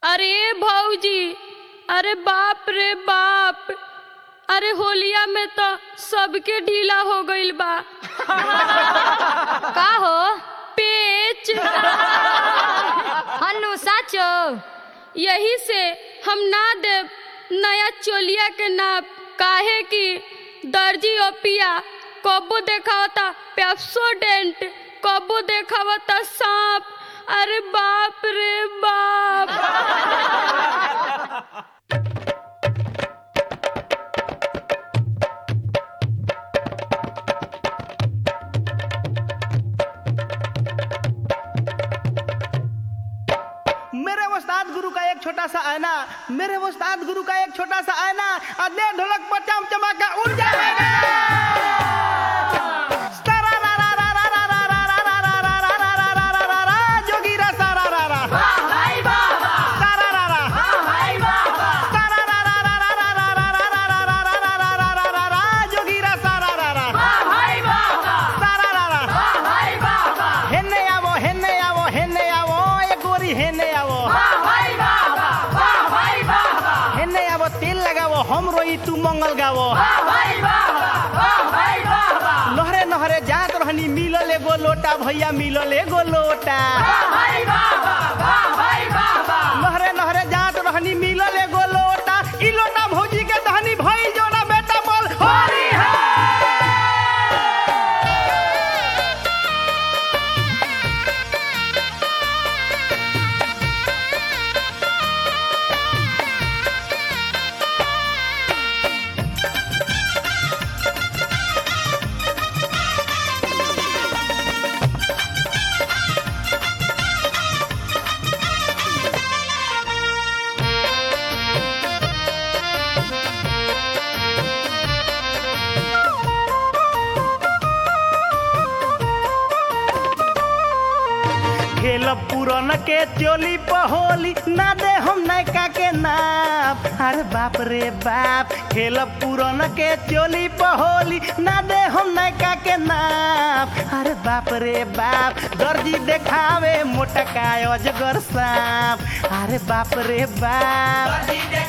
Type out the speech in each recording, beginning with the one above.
अरे भौजी अरे बाप रे बाप अरे होलिया में तो सबके ढीला हो गईल बा का हो पेच हनु साचो यही से हम ना देव नया चोलिया के नाप काहे कि दर्जी ओपिया कबो देखावता पेप्सोडेंट कबो देखावता सांप अरे बाप रे बाप मेरे उस्ताद गुरु का एक छोटा सा आईना मेरे उस्ताद गुरु का एक छोटा सा आईना अदे ढोलक पर चम चमाका उड़ जाएगा जोगीरा सारा रा रा सारा रा रा सारा रा रा रा रा रा रा रा रा रा रा रा रा रा रा रा रा रा जोगीरा सारा रा रा सारा रा रा हेन्ने आवो हेन्ने आवो हेन्ने आवो एक गोरी हेन्ने आवो हेन्ने आवो तेल लगावो हम रोई तू मंगल गावो लहरे नहरे जात रहनी मिलल एगो लोटा भैया मिलल एगो लोटा लहरे नहरे जात रहनी मिलल एगो लोटा ई लोटा भौजी के दहनी भई जोना बेटा बोल होरी है खेल पुरन के चोली पहोली ना दे हम नैका के नाप अरे बाप रे बाप खेल पुरन के चोली पहोली ना दे हम नैका के नाप अरे बाप रे बाप दर्जी देखावे मोटका अजगर सांप अरे बाप रे बाप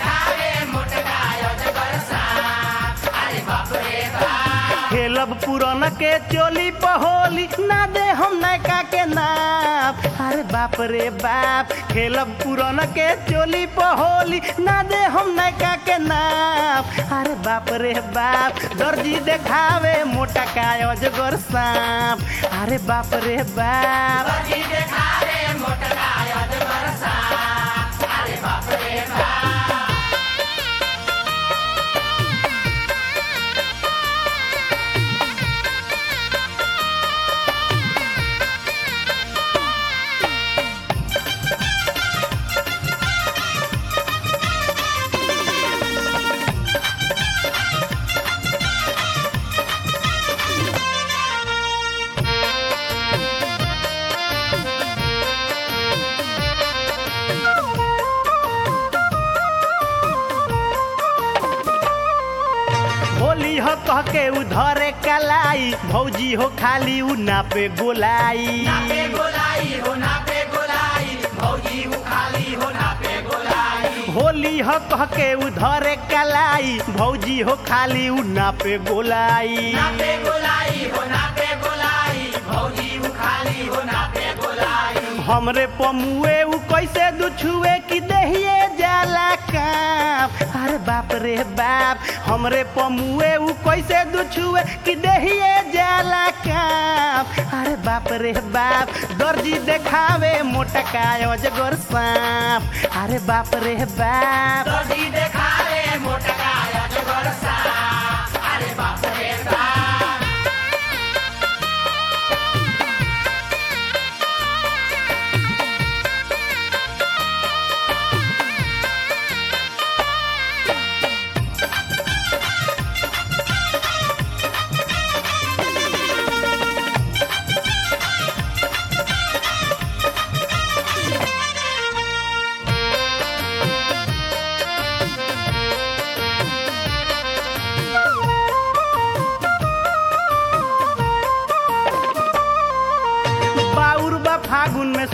खेलब पुरन के चोली पहोली ना दे हम नैका के नाप अरे बाप रे बाप खेलब पुरन के चोली पहोली ना दे हम नैका के नाप अरे बाप रे बाप दर्जी देखावे मोटा का अजगर सांप अरे बाप रे बाप होली हो कह के उधरे कलाई भौजी हो खाली उ नापे गोलाई होली हो कह के उधरे कलाई भौजी हो खाली उ नापे गोलाई हमरे पमुए उ कैसे दुछुए कि देहिए जाला काप अरे बाप रे बाप हमरे पमुए उ कैसे दुछुए कि देहिए जाला काप अरे बाप रे बाप दर्जी देखावे मोटका अजगर सांप अरे बाप रे बाप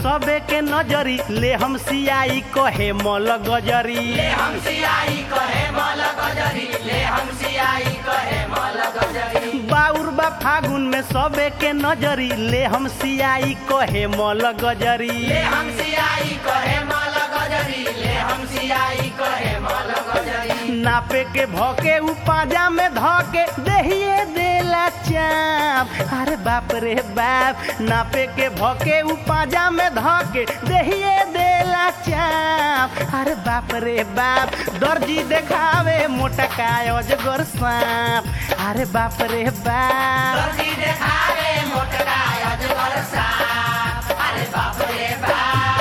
सबे के नजरी ले हम सियाई कहे मल गजरी ले हम सियाई कहे मल गजरी ले हम सियाई कहे मल गजरी बाउर बा फागुन में सबे के नजरी ले हम सियाई कहे मल गजरी ले हम सियाई कहे मल गजरी ले हम सियाई कहे मल गजरी नापे के भौके उ पाजा में धके देहिए देला चाप अरे बाप रे बाप नापे के भौके उ पाजा में धके देहिए देला चाप अरे बाप रे बाप दर्जी देखावे मोटा काय अजगर सांप अरे बाप रे बाप दर्जी देखावे मोटका अजगर साप अरे बाप रे बाप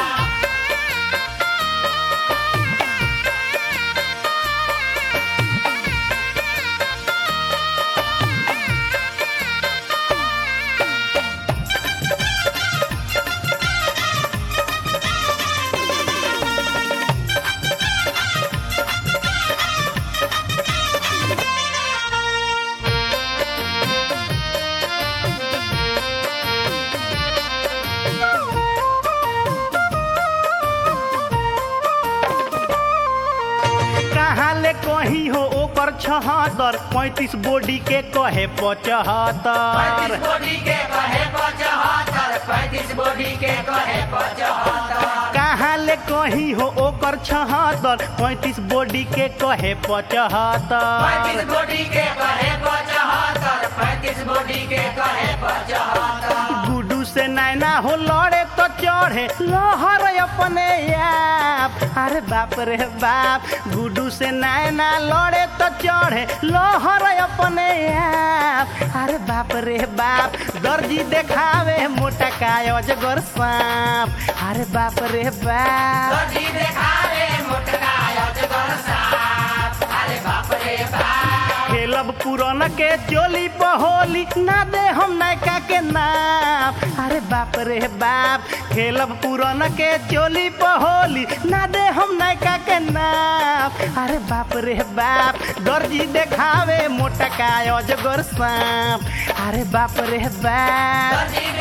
कहाँ ले कहीं हो ओकर छहत्तर पैंतीस बॉडी के कहे पचहत्तर पैंतीस बॉडी के कहे पचहत्तर पैंतीस बॉडी के कहे पचहत्तर कहाँ ले कहीं हो ओकर छहत्तर पैंतीस बॉडी के कहे पचहत्तर पैंतीस बॉडी के कहे पचहत्तर पैंतीस बॉडी के कहे पचहत्तर गुडू से नैना हो लड़े तो चढ़े लहर अपने आप अरे बाप रे बाप गुडू से नैना लड़े तो चढ़े लहर अपने आप अरे बाप रे बाप दर्जी देखावे मोटा काय अजगर सांप अरे बाप रे बाप दर्जी देखावे मोटका अजगर साप अरे बाप रे बाप खेलब पुरन के चोली पहोली ना दे हम नैका के नाम अरे बाप रे बाप खेलब पुरन के चोली पहोली ना दे हम नैका के नाम अरे बाप रे बाप दर्जी देखावे मोटा काय अजगर सांप अरे बाप रे बाप दर्जी